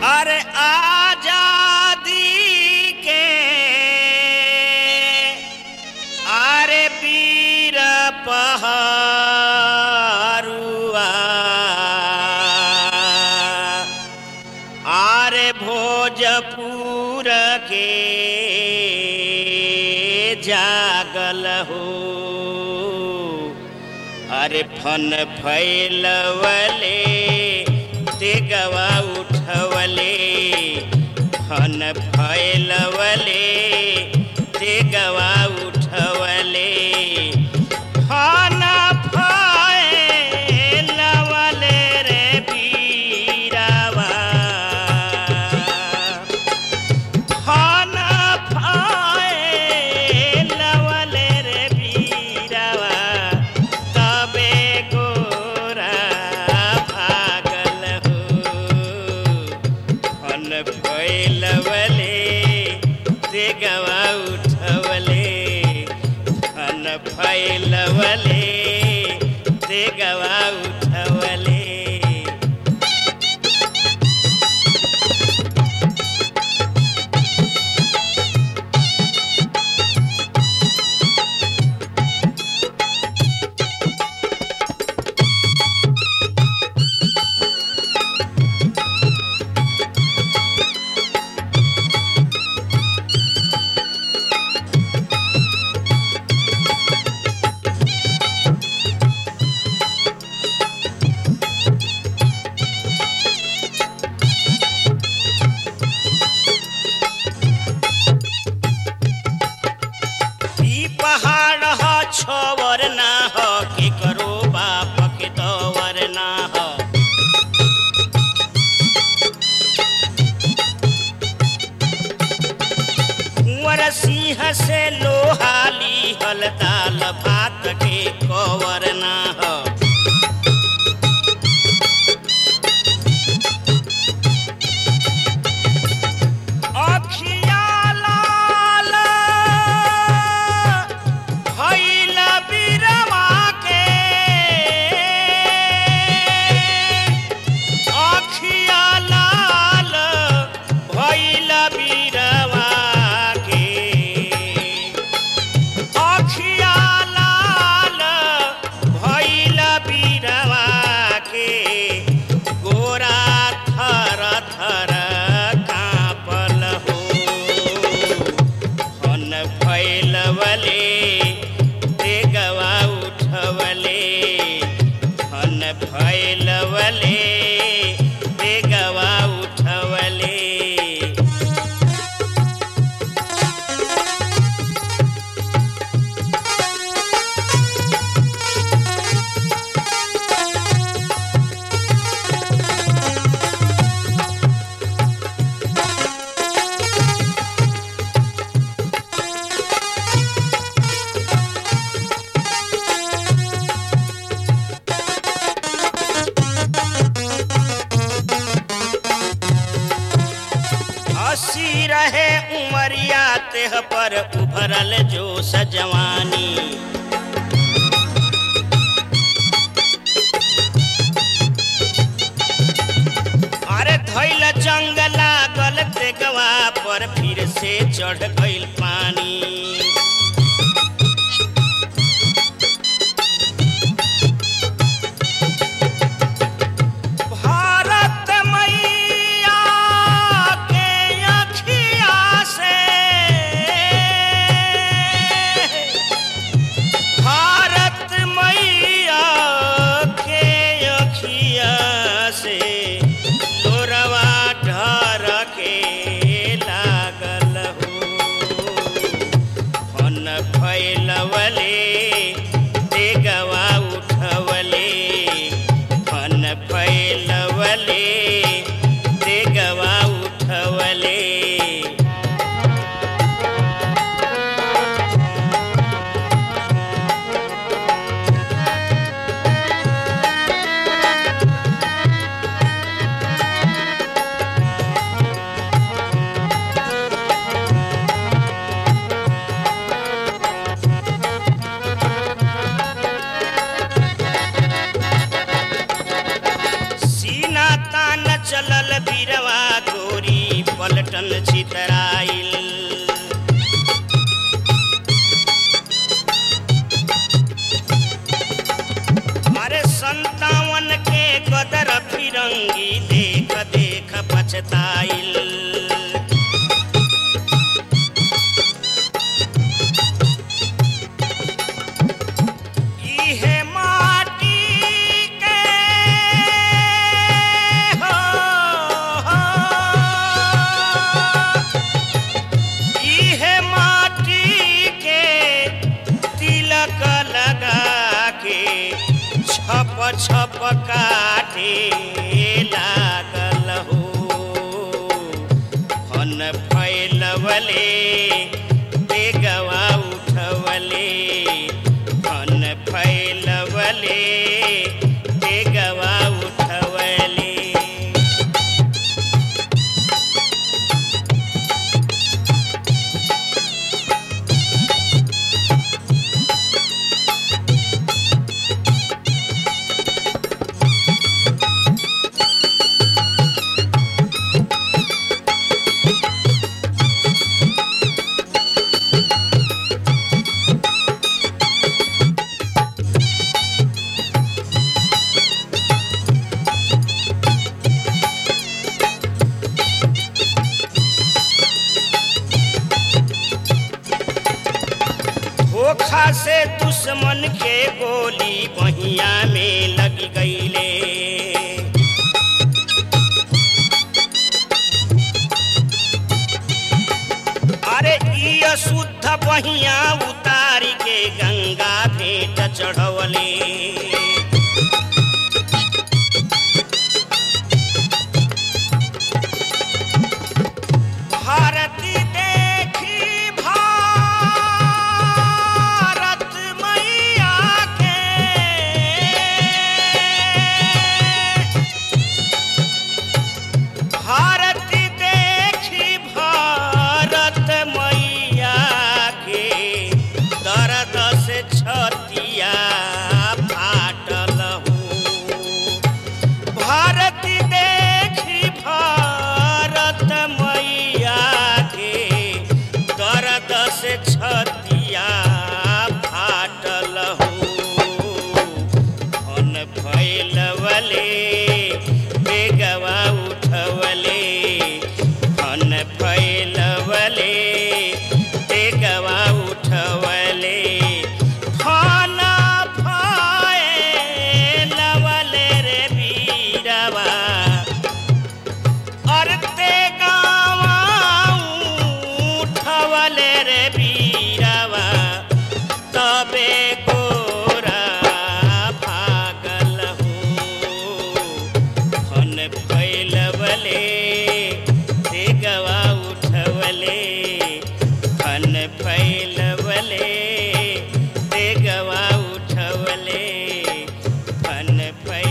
अरे आजादी के अरे वीर पहरुआ आरे भोजपुर के जागल हो अरे फन फैलवले तेगवा उठवले फन फैलवले तेगवा उठवले फन फैलवले रे बीरावा फन फैलवले रे बीरावा तबे गोरा भागल हो फन फैलवले देगवा उठवले फन फैलवले देगवा उठवले ई पहाड़ ह छवर ना ह के करो बाप के दवर ना ह कुंवर सिंह से लोहाली हल दाल भात के कवर ना ह अखिया लाल भइल बिरवा के अखिया लाल भइल बिरवा के अखिया लाल भइल बिरवा के गोरा थर थर काँपल हो फन फैलवले देगवा उठवले फन फैलवले देगवा उठवले हसी रहे उमरिया तेह पर उभरल जो सजवानी अरे धैल जंग लागल तेगवा पर फिर से चढ़ गइल पानी भारत मैया के अखिया से भारत मैया के अखिया से लोरवा ढर के लागल हो फिरंगी देख देख पछताइल इहे माटी के हो, हो, इहे माटी के तिलक लगा के छप छप काटे लागल हो फन फैलवले बेगवा उठवले फन फैलवले बेगवा उठवले धोखा से दुश्मन के गोली बहिया में लग गईले अरे ई अशुद्ध बहिया उतारी के गंगा भेंट चढ़वले भारती देखी भारत मैया के भारती देखी भारत मैया के दर्द से छतिया फाटल हो भारती देखी भारत मैया के दर्द से छतिया फाटल हो फन फैलवले बेगवा उठवले फन फैलवले बेगवा उठवले फन फैलवले रे बीरवा अरते गावा उठवले रे बीरवा तबे गोरा भागल हो फन फैलवले देगवा उठवले फन फैलवले देगवा उठवले फन फैल